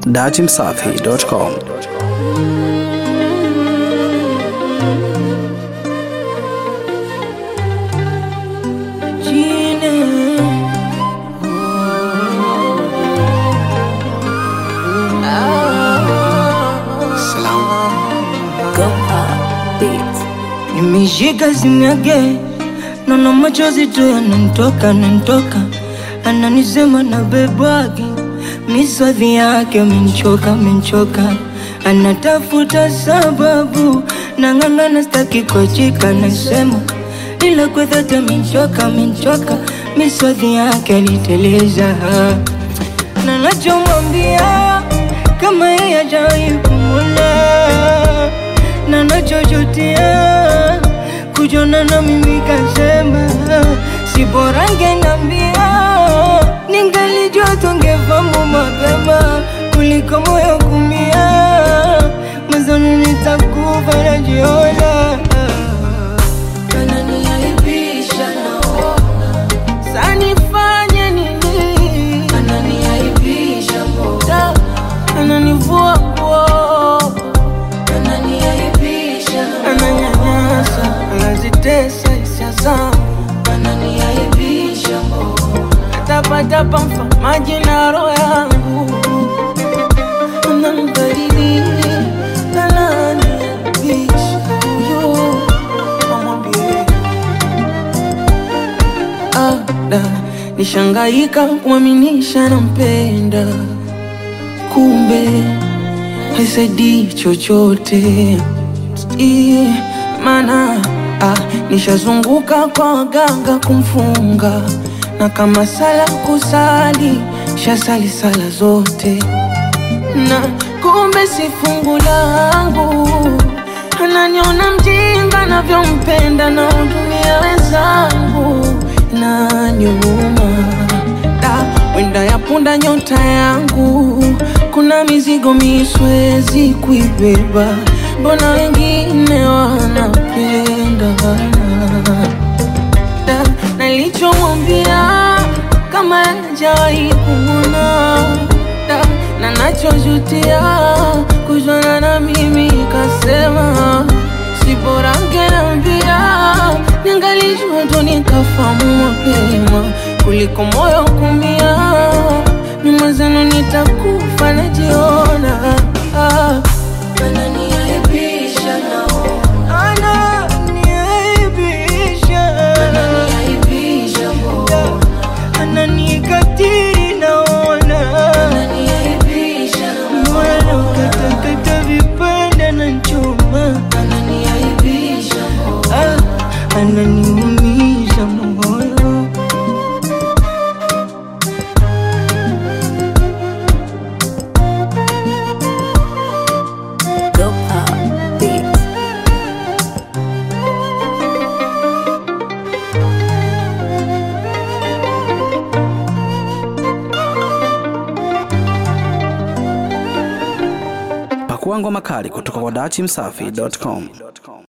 datimsafi.com. Nimeshika simu yake, naona machozi tu yananitoka nanitoka, ananisema na bebwake miswadhi yake amenichoka amenichoka, anatafuta sababu, nang'ang'ana staki kuachika, nasema ila kwa dhati amenichoka amenichoka, miswadhi yake aliteleza, na nachomwambia kama yeye hajawahi kumwona na nachochotea kujona na mimi kasema si bora ngenambia ningalijua tungefamu mapema kuliko moyo kumia mazanu nitakufa najiona Ananiaibisha naona, sanifanye nini ananiaibisha mbona, ananivua nguo ananiaibisha ananyanyasa anazitesa hisia zangu ananiaibisha mbona, tapatapa mfamaji na roho yangu anambaridi ananiaibisha huyo amwambie ada nishangaika kumwaminisha nampenda kumbe haisaidii chochote I, mana ah, nishazunguka kwa waganga kumfunga na kama sala kusali shasali sala zote na kumbe si fungu langu ananiona mjinga navyompenda na udumia wenzangu na nyuma da wenda yapunda nyota yangu kuna mizigo miswezi kuibeba mbona wengine wanapenda da nalichomwambia kama hajawahi kumwona da na nachojutia kujwana na mimi kasema si bora ngeambia ningalijua tu nikafamu mapema kuliko moyo kumia mimwezenu nitakufa najiona ah. ananiaibisha naona, Ananiaibisha, ananiaibisha mbona, ananikatiri naona ananiaibisha moyo ukatakata vipande na chuma ananiaibisha mbona, ah, ananiumiza moyo Pakua ngoma kali kutoka kwa datimsafi.com.